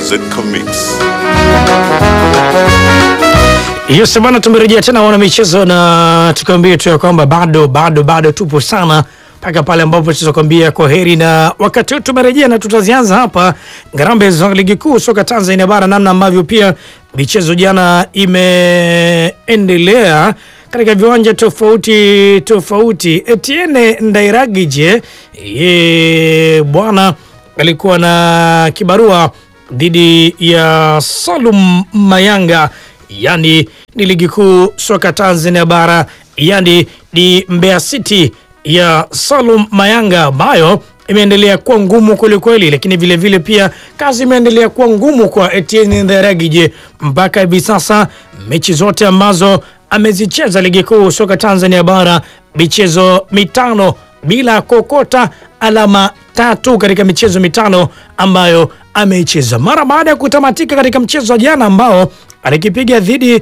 Zenka Mix. Yes bana, tumerejea tena wana michezo na tukaambia tu ya kwamba bado bado bado tupo sana mpaka pale ambapo tutakwambia kwa heri, na wakati huu tumerejea na tutazianza hapa ngarambe za ligi kuu soka Tanzania bara, namna ambavyo pia michezo jana imeendelea katika viwanja tofauti tofauti. Etienne Ndairagije ye bwana alikuwa na kibarua dhidi ya Salum Mayanga, yani ni ligi kuu soka Tanzania bara, yani ni Mbeya City ya Salum Mayanga ambayo imeendelea kuwa ngumu kwelikweli, lakini vilevile vile pia kazi imeendelea kuwa ngumu kwa Etienne Ndairagije mpaka hivi sasa. Mechi zote ambazo amezicheza ligi kuu soka Tanzania bara, michezo mitano bila kokota alama tatu katika michezo mitano ambayo ameicheza. Mara baada ya kutamatika katika mchezo wa jana ambao alikipiga dhidi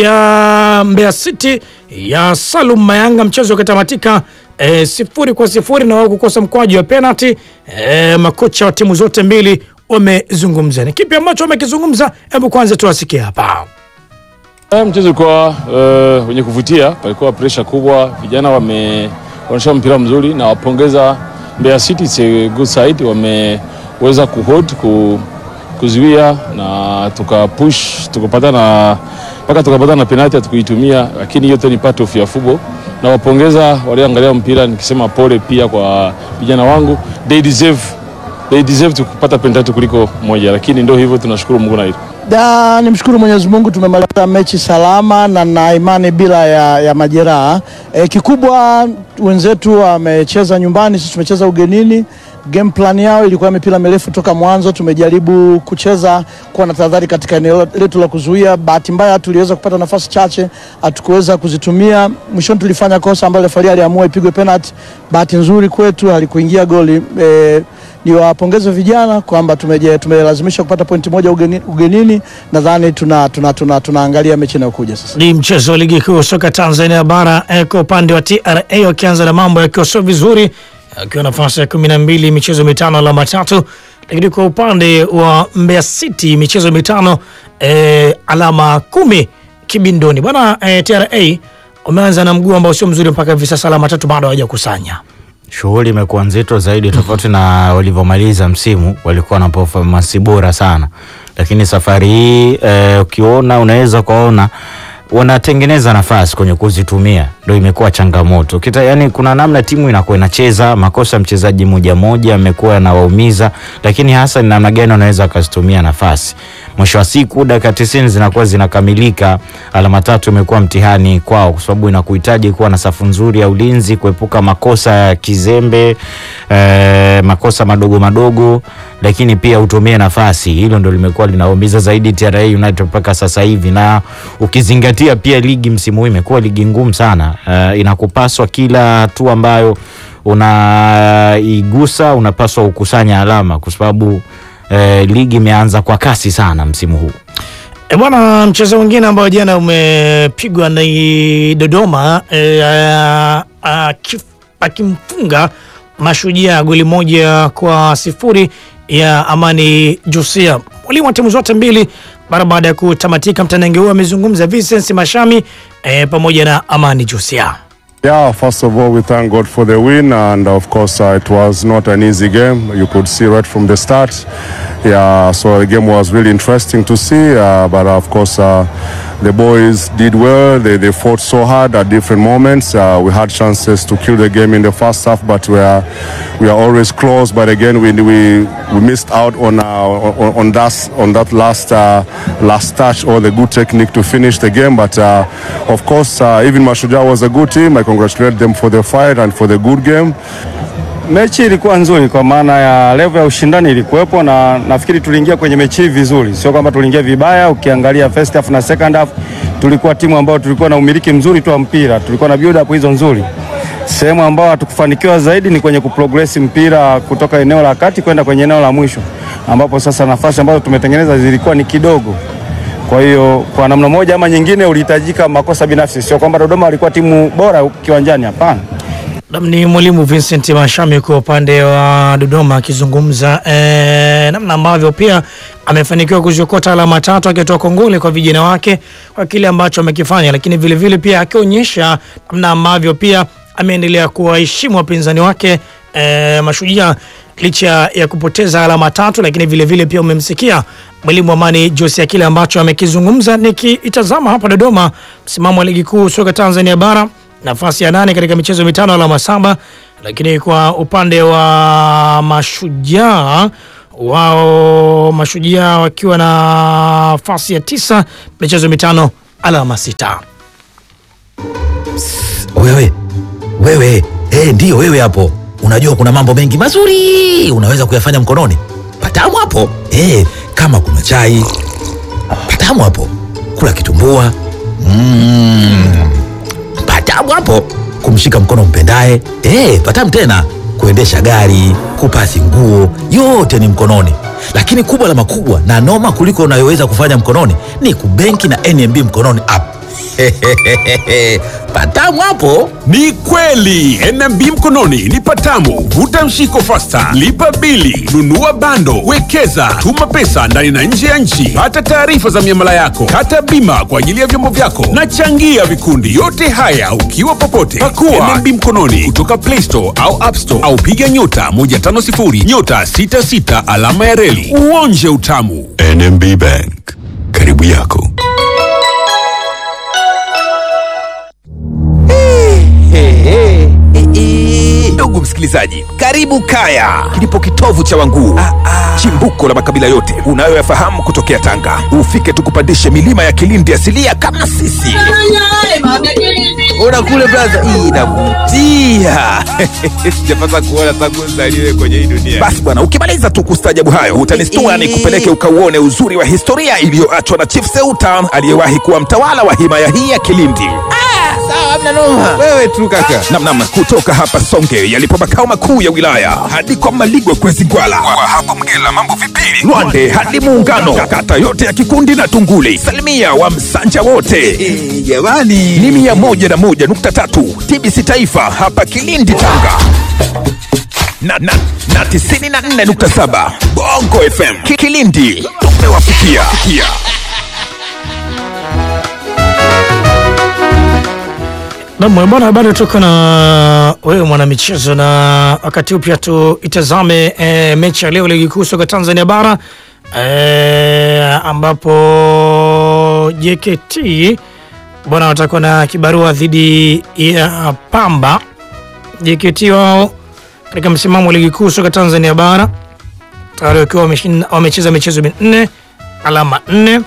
ya Mbeya City ya Salum Mayanga, mchezo ukatamatika e, sifuri kwa sifuri na wao kukosa mkwaju wa penalty. E, makocha wa timu zote mbili wamezungumza. Ni kipi ambacho wamekizungumza? Hebu kwanza tuwasikie hapa. Eh, Mchezo ulikuwa uh, wenye kuvutia, palikuwa presha kubwa, vijana wameonyesha mpira mzuri na wapongeza Mbeya City, it's a good side, wameweza kuhold ku, kuzuia na tukapush tukapata na mpaka tukapata na penalty hatukuitumia, lakini yote ni part of ya football. Na wapongeza walioangalia mpira, nikisema pole pia kwa vijana wangu, they deserve, they deserve to kupata penalty kuliko moja, lakini ndio hivyo, tunashukuru Mungu na hilo. Da, nimshukuru Mwenyezi Mungu tumemaliza mechi salama na na imani bila ya, ya majeraha. E, kikubwa wenzetu wamecheza nyumbani, sisi tumecheza ugenini. Game plan yao ilikuwa mipira mirefu toka mwanzo. Tumejaribu kucheza kuwa na tahadhari katika eneo letu la kuzuia. Bahati mbaya tuliweza kupata nafasi chache, hatukuweza kuzitumia. Mwishoni tulifanya kosa ambalo refari aliamua ipigwe penalty. Bahati nzuri kwetu halikuingia goli. E, niwapongeze vijana kwamba tumeje tumelazimisha kupata pointi moja ugeni, ugenini. Nadhani tuna, tuna, tuna, tunaangalia mechi inayokuja sasa. Ni mchezo wa ligi kuu soka Tanzania bara eh, kwa upande wa TRA wakianza na mambo yakiwa sio vizuri, akiwa nafasi ya kumi na mbili michezo mitano alama tatu, lakini kwa upande wa Mbeya City michezo mitano eh, alama kumi kibindoni. Bwana eh, TRA umeanza na mguu ambao sio mzuri mpaka hivi sasa, alama tatu bado hawajakusanya. Shughuli imekuwa nzito zaidi tofauti na walivyomaliza msimu, walikuwa na performance bora sana, lakini safari hii eh, ukiona unaweza kuona wanatengeneza nafasi kwenye kuzitumia, ndio imekuwa changamoto kita. Yani kuna namna timu inakuwa inacheza makosa, mchezaji moja moja amekuwa anawaumiza, lakini hasa ni namna gani wanaweza wakazitumia nafasi. Mwisho wa siku dakika 90 zinakuwa zinakamilika, alama tatu imekuwa mtihani kwao, kwa sababu inakuhitaji kuwa na safu nzuri ya ulinzi, kuepuka makosa ya kizembe eh, makosa madogo madogo, lakini pia utumie nafasi. Hilo ndo limekuwa linaumiza zaidi TRA United mpaka sasa hivi, na ukizingatia pia ligi msimu huu imekuwa ligi ngumu sana. Uh, inakupaswa kila hatua ambayo unaigusa unapaswa ukusanya alama kwa sababu eh, ligi imeanza kwa kasi sana msimu huu. E bwana, mchezo mwingine ambao jana umepigwa ni Dodoma e, a- akif- akimfunga Mashujaa goli moja kwa sifuri ya Amani Josia. Mwalimu wa timu zote mbili mara baada ya kutamatika mtanange huo amezungumza Vincent Mashami e, pamoja na Amani Josia. Yeah, first of all, we thank God for the win, and of course, uh, it was not an easy game. You could see right from the start. Yeah, so the game was really interesting to see, uh, but of course, uh, the boys did well. They, they fought so hard at different moments. Uh, we had chances to kill the game in the first half, but we are we are always close. But again, we we, we missed out on uh, on, on that on that last uh, last touch or the good technique to finish the game. But uh, of course, uh, even Mashujaa was a good team. I congratulate them for the fight and for the good game. Mechi ilikuwa nzuri kwa maana ya level ya ushindani ilikuwepo, na nafikiri tuliingia kwenye mechi hii vizuri, sio kwamba tuliingia vibaya. Ukiangalia first half na second half, tulikuwa timu ambayo tulikuwa na umiliki mzuri tu wa mpira, tulikuwa na build up hizo nzuri. Sehemu ambayo hatukufanikiwa zaidi ni kwenye kuprogress mpira kutoka eneo la kati kwenda kwenye eneo la mwisho, ambapo sasa nafasi ambazo tumetengeneza zilikuwa ni kidogo. Kwa hiyo kwa namna moja ama nyingine ulihitajika makosa binafsi, sio kwamba Dodoma walikuwa timu bora kiwanjani, hapana. Nam ni mwalimu Vincent Mashami kwa upande wa Dodoma akizungumza eh, namna ambavyo pia amefanikiwa kuziokota alama tatu akitoa kongole kwa vijana wake kwa kile ambacho amekifanya, lakini vilevile vile pia akionyesha namna ambavyo pia ameendelea kuwaheshimu wapinzani wake e, Mashujaa licha ya kupoteza alama tatu, lakini vilevile vile pia umemsikia mwalimu Amani Josia kile ambacho amekizungumza. Nikiitazama hapa Dodoma, msimamo wa ligi kuu soka Tanzania bara nafasi ya nane katika michezo mitano alama saba, lakini kwa upande wa Mashujaa wao Mashujaa wakiwa na nafasi ya tisa michezo mitano alama sita. Wewe wewe, eh, ndio wewe hapo. Unajua kuna mambo mengi mazuri unaweza kuyafanya mkononi. Patamu hapo eh, kama kuna chai patamu hapo, kula kitumbua mm, patamu hapo, kumshika mkono mpendaye eh, patamu tena, kuendesha gari, kupasi nguo, yote ni mkononi. Lakini kubwa la makubwa na noma kuliko unayoweza kufanya mkononi ni kubenki na NMB mkononi app. patamu hapo. Ni kweli NMB mkononi ni patamu. Vuta mshiko fasta, lipa bili, nunua bando, wekeza, tuma pesa ndani na nje ya nchi, pata taarifa za miamala yako, kata bima kwa ajili ya vyombo vyako na changia vikundi. Yote haya ukiwa popote. Pakua NMB mkononi kutoka Play Store au App Store au piga nyota 150 nyota 66 alama ya reli uonje utamu. NMB Bank, karibu yako. Ndugu msikilizaji, karibu Kaya, kilipo kitovu cha Wanguu, chimbuko la makabila yote unayoyafahamu kutokea Tanga. Ufike tukupandishe milima ya Kilindi asilia kama sisi. Ona kule braza, hii inavutia. Sijapata kuona tangu nzaliwe kwenye hii dunia. Basi bwana, ukimaliza tu kustajabu hayo utanistua nikupeleke ukauone uzuri wa historia iliyoachwa na Chief Seuta aliyewahi kuwa mtawala wa himaya hii ya Kilindi. Wewe tu kaka. Namnam kutoka hapa Songe yalipo makao makuu ya wilaya hadi kwa Maligwe Kwezi Gwala, kwa hapo Mgela mambo vipili, Lwande hadi Muungano, kata yote ya Kikundi na Tunguli, salimia wa Msanja wote jamani, ni mia moja na moja nukta tatu TBC Taifa hapa Kilindi Tanga na, na, na tisini na nne nukta saba Bongo FM Ki- Kilindi tumewafikia. Nam bwana, bado tuko na wewe mwanamichezo, na wakati huu pia tuitazame e, mechi ya leo ligi kuu soka Tanzania bara e, ambapo JKT bwana watakuwa na kibarua dhidi ya Pamba. JKT wao katika msimamo wa ligi kuu soka Tanzania bara tayari wakiwa wameshinda- wamecheza michezo minne alama nne,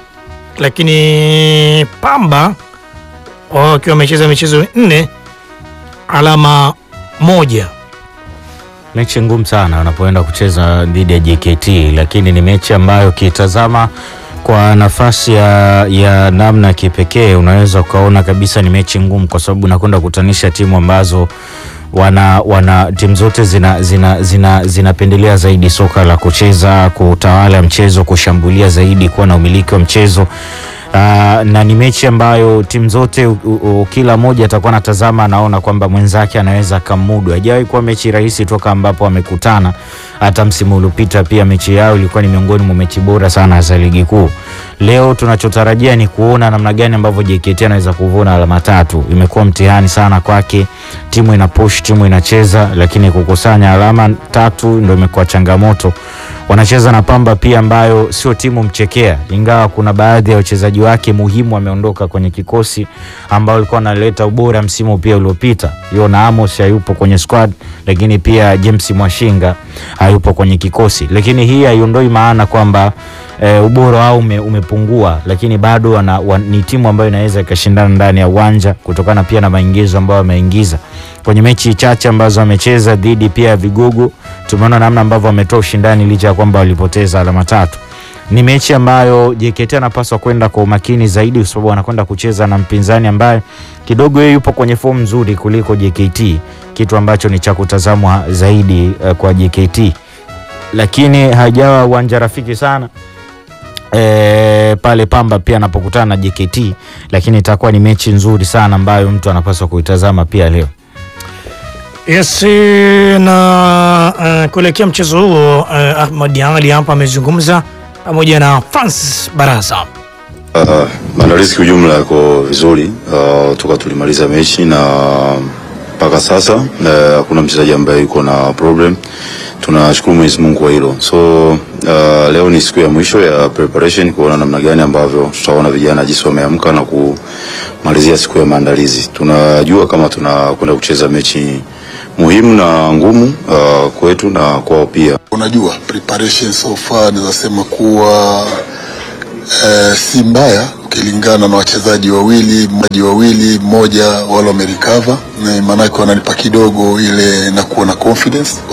lakini Pamba wao wakiwa wamecheza michezo minne alama moja. mechi ngumu sana wanapoenda kucheza dhidi ya JKT, lakini ni mechi ambayo ukitazama kwa nafasi ya, ya namna ya kipekee unaweza ukaona kabisa ni mechi ngumu, kwa sababu unakwenda kukutanisha timu ambazo wana, wana timu zote zinapendelea zina, zina, zinapendelea zaidi soka la kucheza, kutawala mchezo, kushambulia zaidi, kuwa na umiliki wa mchezo. Uh, na ni mechi ambayo timu zote u, u, u, kila mmoja atakuwa anatazama anaona kwamba mwenzake anaweza akamudu. Haijawahi kuwa mechi rahisi toka ambapo wamekutana. Hata msimu uliopita pia mechi yao ilikuwa ni miongoni mwa mechi bora sana za ligi kuu. Leo tunachotarajia ni kuona namna gani ambavyo JKT anaweza kuvuna alama tatu. Imekuwa mtihani sana kwake, timu ina push, timu inacheza, lakini kukusanya alama tatu ndio imekuwa changamoto wanacheza na Pamba pia ambayo sio timu mchekea, ingawa kuna baadhi ya wachezaji wake muhimu wameondoka kwenye kikosi ambao walikuwa wanaleta ubora msimu pia uliopita. Yona Amos hayupo kwenye squad, lakini pia James Mwashinga hayupo kwenye kikosi, lakini hii haiondoi maana kwamba e, ubora wao ume, umepungua, lakini bado wana, wan, ni timu ambayo inaweza ikashindana ndani ya uwanja kutokana pia na maingizo ambayo wameingiza kwenye mechi chache ambazo wamecheza dhidi pia ya vigogo. Tumeona namna ambavyo wametoa ushindani licha ya kwamba walipoteza alama tatu. Ni mechi ambayo JKT anapaswa kwenda kwa umakini zaidi, kwa sababu anakwenda kucheza na mpinzani ambaye kidogo yeye yupo kwenye fomu nzuri kuliko JKT, kitu ambacho ni cha kutazamwa zaidi uh, kwa JKT, lakini haijawa uwanja rafiki sana e, pale Pamba pia anapokutana na JKT, lakini itakuwa ni mechi nzuri sana ambayo mtu anapaswa kuitazama pia leo. Yes, na uh, kuelekea mchezo huo uh, Ahmad Ali hapa amezungumza pamoja na Francis Barasa. Uh, maandalizi kiujumla yako vizuri uh, toka tulimaliza mechi na mpaka sasa uh, hakuna mchezaji ambaye yuko na problem. Tunashukuru Mwenyezi Mungu kwa hilo. So uh, leo ni siku ya mwisho ya preparation kuona namna gani ambavyo tutaona vijana jinsi wameamka na kumalizia siku ya maandalizi. Tunajua kama tunakwenda kucheza mechi muhimu na ngumu uh, kwetu na kwao pia. Unajua preparation so far naweza sema kuwa eh, si mbaya ukilingana na wachezaji wawili mmoja wawili mmoja wale wamerecover, maanake wananipa kidogo ile na kuwa na confidence